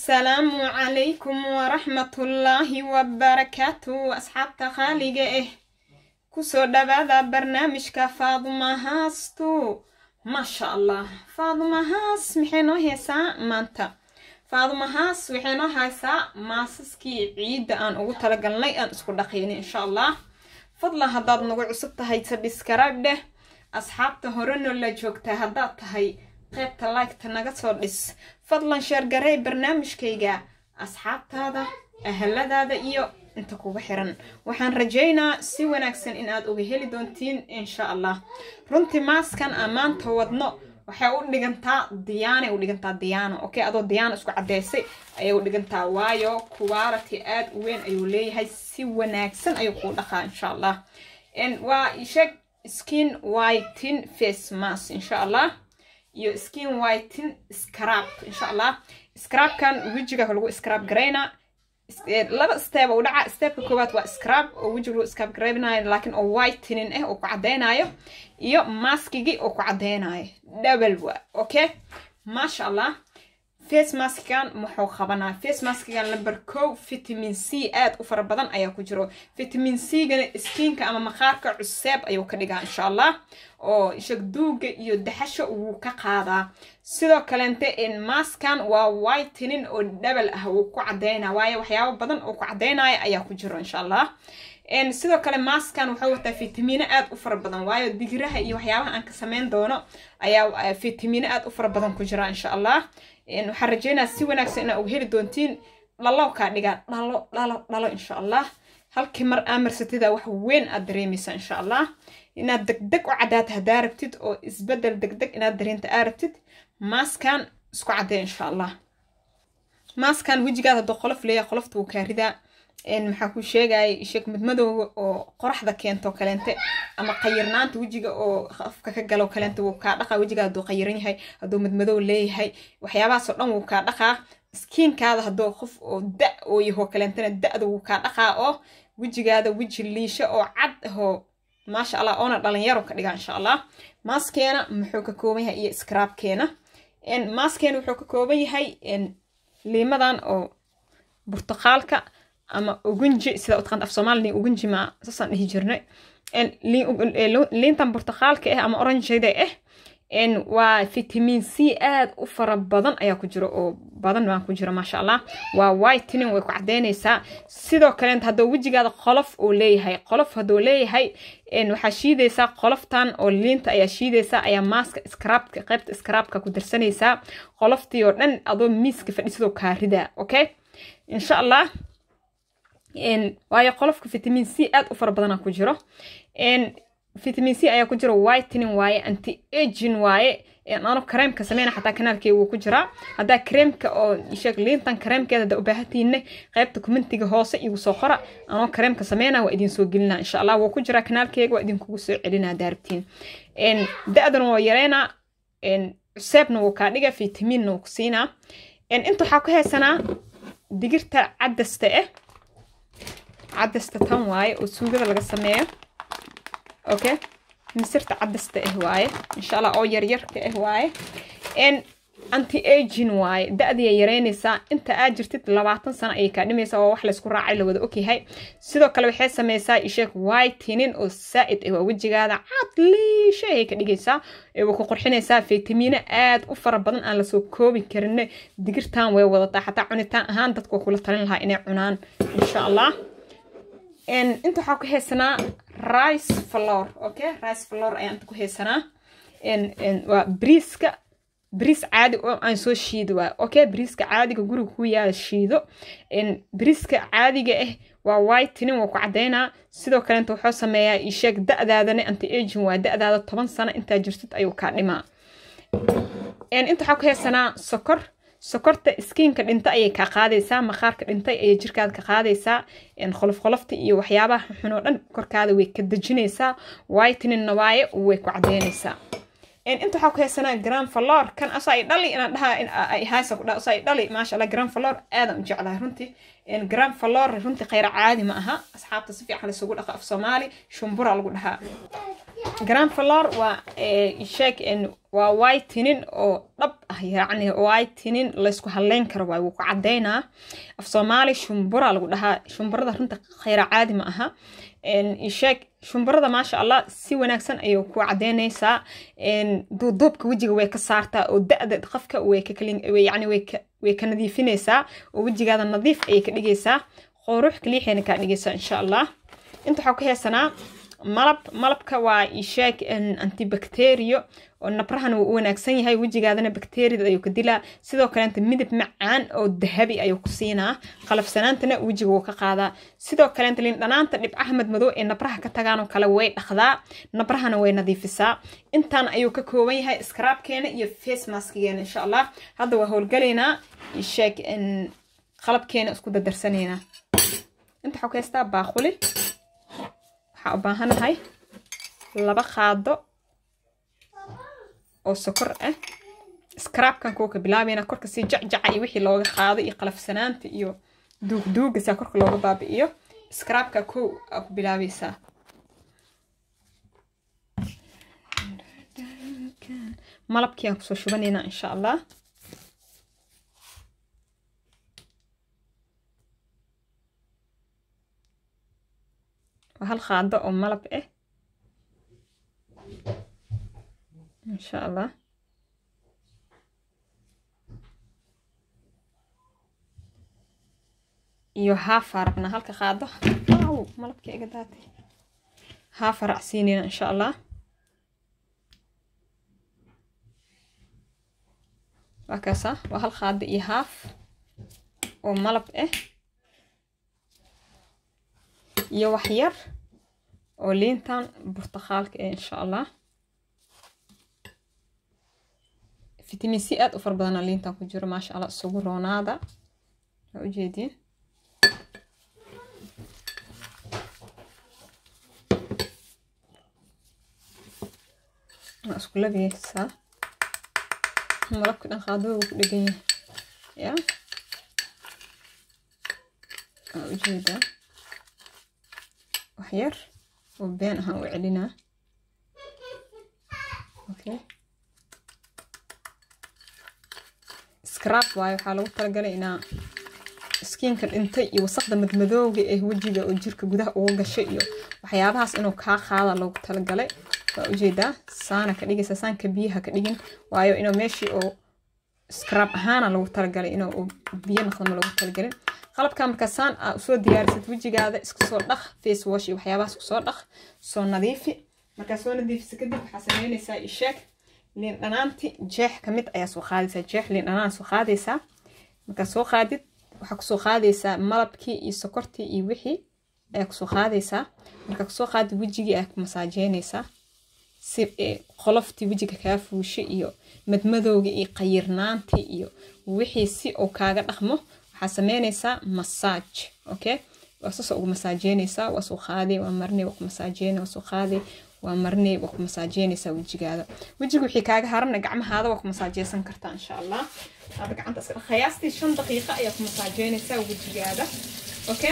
asalaamu calaykum waraxmatullaahi wabarakaatu asxaabta qaaliga ah kusoo dhawaada barnaamijka faaduma haastu maasha allah faaduma haas maxay noo haysaa maanta faaduma haas waxay noo haysaa maasaskii ciidda aan ugu talagalnay aan isku dhaqaynay insha allah fadlan haddaad nagu cusub tahay sabiskarayb dheh asxaabta horeno la joogtaa haddaad tahay qaybta liketa naga soo dhis fadlan sheergarey barnaamijkayga asxaabtaada ahaladaada iyo inta kuga xiran waxaan rajaynaa si wanaagsan in aad uga heli doontiin insha allah runtii maaskan aan maanta wadno waxay u dhigantaa diyaanay u dhigantaa diyaano okay adoo diyaano isku caddeysay ayay u dhigantaa waayo quality aad u weyn ayuu leeyahay si wanaagsan ayuu kuu dhaqaa insha allah waa isheeg skin whiten face mask insha allah iyo skin whiten scrab insha allah scrabkan wejiga lagu scrab garaynaa laba step u dhaca stepka koowaad waa scrab oo wejiga lagu scrab garaynayo laakiin oo whitening ah oo ku caddeynayo iyo maskigii oo ku caddeynayo double waa okay maasha allah face maskigan muxuu qabanaa face maskigan number kow vitamin c aad u fara badan ayaa ku jiro vitamin c gana skiinka ama maqaarka cuseeb ayuu ka dhigaa insha allah oo ishag duuga iyo daxasho wuu ka qaadaa sidoo kaleente maskan waa whitening oo dhabal ah wuu ku cadeynaa waayo waxyaabo badan oo ku cadeynaya ayaa ku jiro insha allah sidoo kale maskan wuxuu wataa fitamiino aad u fara badan waayo digiraha iyo waxyaabaha aan ka sameyn doono ayaa fitamiino aad u fara badan ku jira insha allah waxaan rajeynaa si wanaagsan inaa uga heli doontiin dhalo kaa dhigaa dhalo dhalo dhalo insha allah halkii mar aa marsatida wax weyn aad dareemaysa insha allah inaad degdeg u caddaata haddaa rabtid oo isbedel degdeg inaad dareenta aa rabtid maaskan isku caddee insha allah maaskan wejigaada hadduu qolof leeyahay qolofta wuu kaa ridaa maxaa ku sheegaya sheeg madmadowga oo qoraxda keento kaleente ama qayirnaanta wejiga oo afka ka galo kaleente wuu kaa dhaqaa wejiga hadduu qayiran yahay hadduu madmadow leeyahay waxyaabahaasoo dhan wuu kaa dhaqaa skiinkaada hadduu qof oo da oo yaho kaleentena da-da wuu kaa dhaqaa oo wejigaada weji liisho oo cad ahoo maasha allah oona dhalinyaro ka dhigaa insha allah maaskeena muxuu ka kooban yahay iyo scraabkeena maaskeena wuxuu ka kooban yahay liimadan oo burtuqaalka ama ugunji sida utaqaant af soomaali ugunji ma saasaan dhihi jirnay liintan burtuqaalka ah ama oranjada ah waa vitamin c aad u fara badan ayaa ku jiro oo badan baan ku jiro maasha allah waa whitening way ku caddeynaysaa sidoo kaleet hadduu wejigaada qolof oo leeyahay qolof hadduu leeyahay waxaa shiidaysaa qoloftan oo liinta ayaa shiidaysaa ayaa maaska scrabka qaybta scrabka ku darsanaysaa qoloftii oo dhan adoo miiska fadhiisadoo kaa ridaa okay insha allah waayo qolofka vitamin c aad u fara badana ku jiro vitamin c ayaa ku jiro whitening waaye anti agin waaye ano kareemka sameyna xataa kanaalkeega wuu ku jiraa haddaa kareemka oo sheeg liintan kareemkeeda haddaa u baahatiinne qaybta commentiga hoose igu soo qora anoo kareemka sameyna waa idin soo gelinaa insha allah wuu ku jiraa kanaalkeega waa idinkugu soo celinaa daarabtiin da-dana waa yareynaa cuseebna wuu kaa dhiga vitaminna wuu ku siinaa inta waxaa ku haysanaa digirta cadasta ah cadasta tan waaye oo suugada laga sameeyo okay misirta cadasta ah waaye insha allah oo yaryarka ah waaye anti agin waaye da-diya yareynaysaa inta aad jirtid labaatan sano ayay kaa dhimaysaa waa wax laysku raacay lawada ogyahay sidoo kale waxay sameysaa isheeg whitening oo saa-id ah waa wejigaada cad liisha ayay ka dhigaysaa waa ku qurxinaysaa fitamiino aad u fara badan aan lasoo koobi karin digirtan way wadataa xataa cunitaan ahaan dadka waa kula talin lahaa inay cunaan insha allah inta waxaa ku haysanaa rice flor okay rice flor ayaa inta ku haysanaa waa briiska briis caadi oo aan soo shiido waa okay briiska caadiga guriga ku yaala shiido briiska caadiga ah waa whitening waa ku caddeynaa sidoo kaleenta wuxuu sameeyaa isheeg da-daadana anti agin waa da-daada toban sano intaa jirtid ayuu kaa dhimaa inta waxaa ku haysanaa sokor sokorta skiinka dhinta ayay kaa qaadaysaa maqaarka dhintay ayay jirkaada ka qaadaysaa qolof qolofta iyo waxyaabaha xun oo dhan korkaada way ka dejinaysaa whitening waaye way ku caddeynaysaa inta waxaa ku haysanaa grand valor kan asa ay dhali inaan dhahaa haysa kudha asa ay dhali maasha allah grand valor aadan u jeclahay runtii grand valor runtii khayra caadi ma aha asxaabta si fiican laysugu dhaqa af soomaali shumbura lagu dhahaa grand valor waa sheeg waa whitening oo dhab ah yacni whitening laysku halleyn karo waay wuu ku caddaynaa af soomaali shumbura lagu dhahaa shumburada runta khayra caadi ma aha isheeg shumburada maasha allah si wanaagsan ayay ku caddaynaysaa duuduubka wejiga way ka saartaa oo da-da qofka way ka yani way ka nadiifinaysaa oo wejigaada nadiif ayay ka dhigaysaa qurux kaliixayna kaa dhigaysaa insha allah inta waxaa ku heesanaa malab malabka waa isheeg antibacterio oo nabrahana wuu u wanaagsan yahay wejigaadana bakteriyada ayuu ka dilaa sidoo kaleenta midab macaan oo dahabi ayuu ku siinaa qalafsanaantana wejiga wuu ka qaadaa sidoo kaleenta lindhanaanta dhibcaha madmadow ee nabraha ka tagaanoo kale way dhaqdaa nabrahana way nadiifisaa intaan ayuu ka kooban yahay iskaraabkeena iyo face maskigeena insha allah hadda waa howlgalaynaa isheeg qalabkeena isku dardarsanaynaa inta waxaa ku haystaa baaquli waxaa u baahanahay laba qaado oo sokor ah scrabkan kuwa ka bilaabayna korka si jacjaca iyo wixii looga qaado iyo qalafsanaanta iyo duugduuga saa korka looga baabi'iyo scrabka kow aa ku bilaabaysaa malabkii aan kusoo shubanaynaa insha allah waa hal qaado oo malab ah insha allah iyo haafa rabnaa halka qaado aw malabka iga daatay haafa racsiinayna insha allah waa kaasa waa hal qaado iyo haaf oo malab ah iyo wax yar oo liintan burtuqaalka ah insha allah fitamiin c aad u fara badana liintan ku jiro maasha allah isugu roonaada waa ujeediin waa isku labiyeysaa malabka dhan qaadada wuu ku dhegan yahay ya waa ujeedaa wax yar oo been ahaan u celinaa okay scrab waayo waxaa lagu talagalay inaa skiinka dhintay iyo wasaqda madmadooga ee wejiga oo jirka gudaha uga gashay iyo waxyaabahaas inuu kaa qaada loogu talagalay waa ujeedaa saana ka dhigaysa saanka biyaha ka dhigin waayo inuu meeshii oo scrab ahaana lagu talagalay inuu biyo noqdama loogu talagalin qalabka markaa saan aa usoo diyaarisad wejigaada iska soo dhaq face wash iyo waxyaabahaas kusoo dhaq soo nadiifi markaa soo nadiifisa kadib waxaa sameynaysaa isheeg liin dhanaanti jeex kamid ayaa soo qaadaysaa jeex liin dhanaan soo qaadaysaa markaa soo qaadid waxaa kusoo qaadaysaa malabkii iyo sokortii iyo wixii ayaa kusoo qaadaysaa markaa kusoo qaadid wejigii ayaa ku masaajeynaysaa si qoloftii wejiga kaa fuushay iyo madmadowga iyo qayirnaantii iyo wixii si uu kaaga dhaqmo waxaa sameynaysaa masaaj okay waa sasoo ugu masaajeynaysaa waa soo qaaday waa marinay waa ku masaajeynay waa soo qaaday waa marinay waa ku masaajeynaysaa wejigaada wejiga wixii kaaga harana gacmahaada waa ku masaajeysan kartaa insha allah aada gacanta iska qiyaastii shan daqiiqo ayaa ku masaajeynaysaa wejigaada okay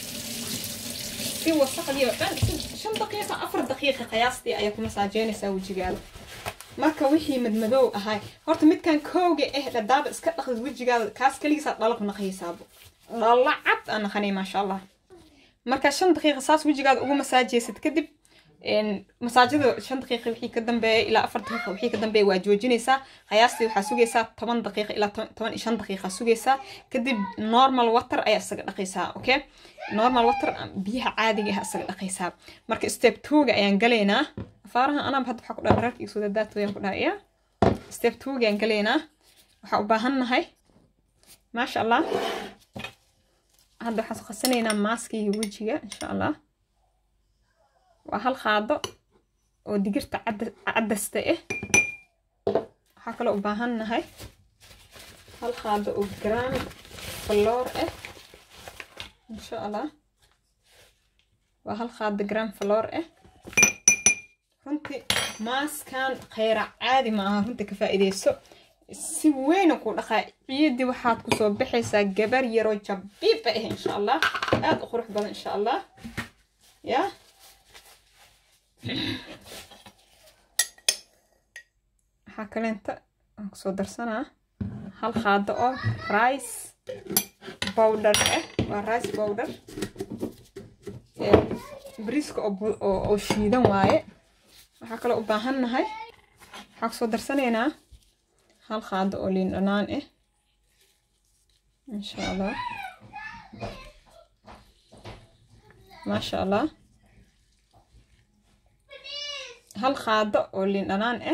si wasaqdii oo dhan shan daqiiqa afar daqiiqa qiyaastii ayaa ku masaajeynaysaa wejigaada marka wixii madmadow ahay horta midkan kooga eh dhadaaba iska dhaqdid wejigaada kaas kaligiisaa dhala ku naqaysaabo dhalla cad aan naqanay maasha allah marka shan daqiiqa saas wejigaada ugu masaajeysid kadib masaajada shan daqiiqa wixii ka dambeeya ilaa afar daqiiqa wixii ka dambeeya waa joojinaysaa qiyaastii waxaa sugaysaa toban daqiiqa ilaa toban iyo shan daqiiqa sugaysaa kadib normal water ayaa isaga dhaqaysaa okay normal water biyaha caadiga ah isaga dhaqaysaa marka step twoga ayaan galaynaa afaaraha anaaba hadda waxaa ku dhaha dhararka iyo sudadaatooyaan ku dhaha ya step twoga ayaan galaynaa waxaa u baahan nahay maasha allah hadda waxaan qasanaynaa maaskiga wejiga insha allah waa hal qaado oo digirta cadasta ah waxaa kaloo u baahan nahay hal qaado oo gram floor ah insha allah waa hal qaado gram floor ah runtii maaskan khayra caadi ma aha runtii ka faa'iideyso si weyna ku dhaqaa ciidii waxaad kusoo baxaysaa gabar yaroo jabiiba ah insha allah aada u qurux badan insha allah yaa waxaa kaleenta aan kusoo darsanaa hal qaado oo rice bowdher ah waa rice bowdher bariiska oo shiidan waaye waxaa kaloo u baahan nahay waxaa kusoo darsanaynaa hal qaado oo liin dhanaan ah insha allah maasha allah hal qaado oo liin dhanaan ah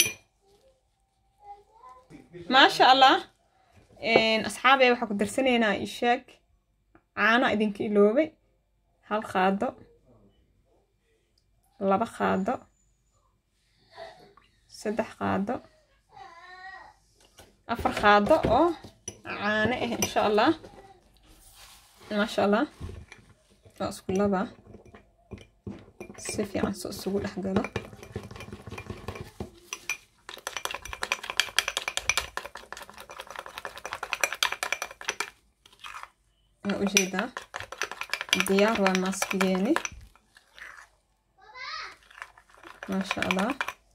maasha allah asxaabey waxaa ku darsanaynaa ishaag caano idinka iloobay hal qaado laba qaado saddex qaado afar qaado oo caano ah insha allah maasha allah waa isku laba si fiican so isugu dhex galo waa ujeedaa diyaar waa maaskigeeni maasha allah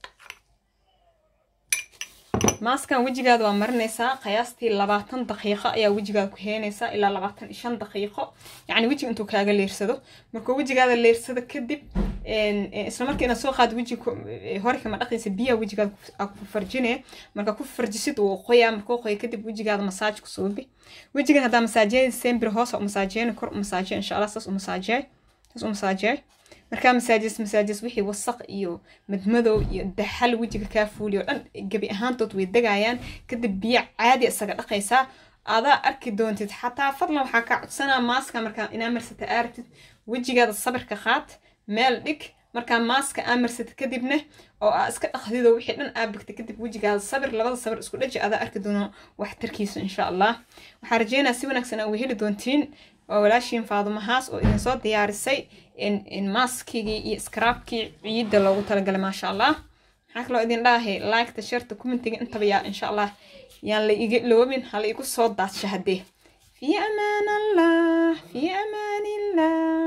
maaskan wejigaada waa marinaysaa qiyaastii labaatan daqiiqo ayaa wejigaada ku heenaysaa ilaa labaatan iyo shan daqiiqo yacni wejiga intuu kaaga leersado markuu wejigaada leersado kadib isla markii inaad soo qaado wejiga hore kama dhaqaysa biyaha wejigaada ku farjinaya marka ku farjisid wuu qoyaa markuu qoya kadib wejigaada masaaj ku suubi wejigan haddaa masaajeeda sembir hoos u masaajeyna kor u masaajeya insha allah saas u masaajeey saas u masaajeey markaa masaajes masaajes wixii wasaq iyo madmadow iyo daxal wejiga kaa fuuliyo o dhan gebi ahaantood way degayaan kadib biyo caadi isaga dhaqaysaa adaa arki doontid xataa fadlan waxaa kaa codsanaa maaska markaa inaa marsata aartid wejigaada sabirka qaad meel dhig markaa maaska aa marsatid kadibna oo aa iska dhaqdido wixii dhan aa bigta kadib wejigaada sabir labada sabir isku dhaji adaa arki doono waxtarkiisa insha allah waxaa rajeynaa si wanaagsan aa weheli doontiin waa walaashiin faadumahaas oo idinsoo diyaarisay maaskigii iyo skraabkii ciidda loogu talagalay maasha allah maxaa kaloo idin dhaahay liketa sharta commentiga intaba yaa insha allah yaan la iga loobin hala igu soo daadsha haddee في أمان الله في أمان الله